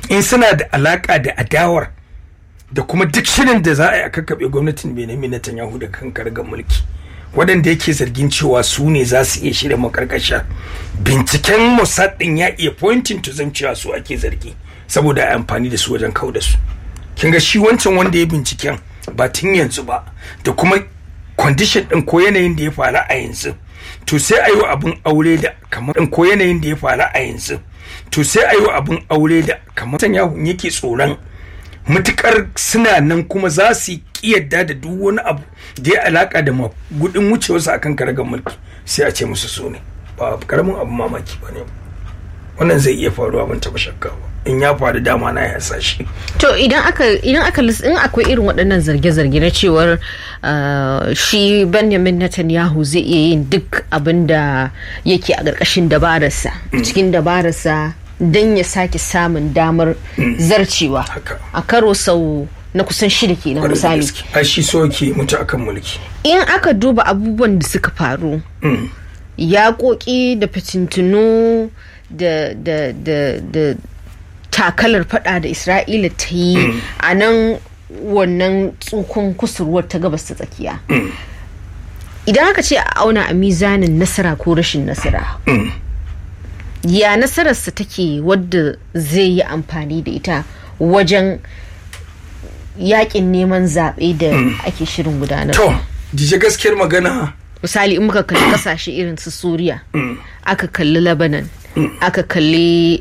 in suna da alaka da adawar da kuma duk shirin da za a yi a kakkaɓe gwamnatin benjamin netanyahu da kan kargar mulki waɗanda yake zargin cewa su ne za su iya shirya makarkasha binciken mossad ɗin ya iya pointing to zan cewa su ake zargi saboda a amfani da su wajen kau da su kin ga shi wancan wanda ya binciken ba tun yanzu ba da kuma condition ɗin ko yanayin da ya faru a yanzu to sai a yi abin aure da kamar ɗin ko yanayin da ya faru a yanzu to sai a yi abin aure da kamar Netanyahu yake tsoron matukar suna nan kuma za su yadda da duk wani abu da ya alaka da gudun wucewarsu akan karagar mulki sai a ce musu su ne ba karamin abu mamaki ba ne wannan zai iya faruwa ban taba shakka ba in ya faru dama na ya shi to idan aka idan aka in akwai irin waɗannan zarge-zarge na cewar shi Benjamin Netanyahu zai iya yin duk abin da yake a ƙarƙashin dabararsa cikin dabararsa don ya sake samun damar zarcewa a karo sau na kusan shida kenan misali a shi soke mutu akan mulki in aka duba abubuwan da suka faru yaƙoƙi da fitintunu da da da da takalar fada da isra'ila ta yi a nan wannan tsukun kusurwar ta gabas ta tsakiya idan aka ce a auna a mizanin nasara ko rashin nasara ya nasararsa take wadda zai yi amfani da ita wajen yakin neman zaɓe da ake shirin gudanar. To, jije gaskiyar magana. Misali in muka kalli kasashe irin su Suriya, aka kalli Lebanon, aka kalli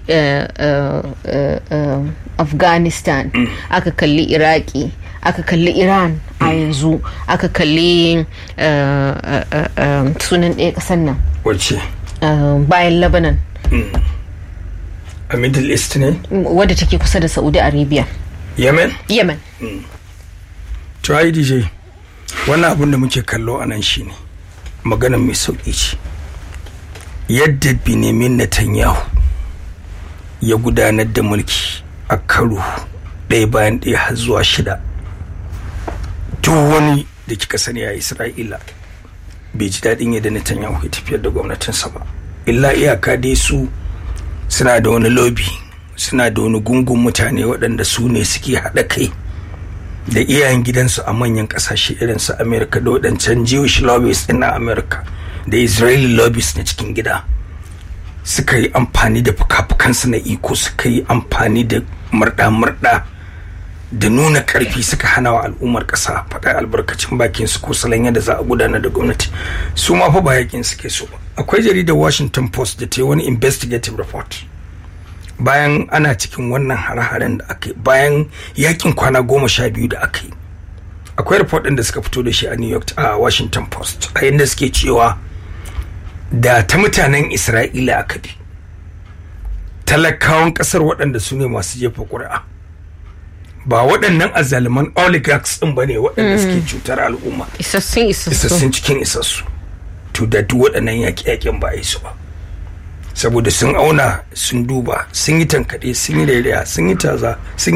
Afghanistan, aka kalli Iraki, aka kalli Iran a yanzu, aka kalli sunan ɗaya ƙasar nan. Wacce? Bayan Lebanon. a middle east ne wadda take kusa da saudi arabia yemen yemen to ai dj wannan abin da muke kallo a nan shine maganar mai sauƙi ce yadda benjamin netanyahu ya gudanar da mulki a karo ɗaya bayan ɗaya har zuwa shida duk wani da kika sani a isra'ila bai ji daɗin yadda netanyahu ya tafiyar da gwamnatinsa ba illa iyaka dai su suna da wani lobby suna da wani gungun mutane waɗanda su ne suke haɗa kai da iyayen gidansu a manyan ƙasashe irin su america da waɗancan jewish lobbies ɗin na america da israeli lobbies na cikin gida suka yi amfani da fuka-fukansu na iko suka yi amfani da murɗa-murɗa da nuna ƙarfi suka hana wa al'ummar ƙasa faɗa albarkacin bakin su ko salon yadda za a gudanar da gwamnati su ma fa ba yakin suke so ba akwai jaridar washington post da ta yi wani investigative report bayan ana cikin wannan hare-haren da aka yi bayan yakin kwana goma sha biyu da aka yi akwai report ɗin da suka fito da shi a new york a washington post a yadda suke cewa da ta mutanen isra'ila aka bi talakawan ƙasar waɗanda su ne masu jefa ƙuri'a ba waɗannan azaliman oligarchs ɗin ba ne waɗanda suke cutar al'umma isassun isassun cikin isassu to da duk waɗannan yaƙe-yaƙen ba a yi su ba saboda sun auna sun duba sun yi tankaɗe sun yi rairaya sun yi taza sun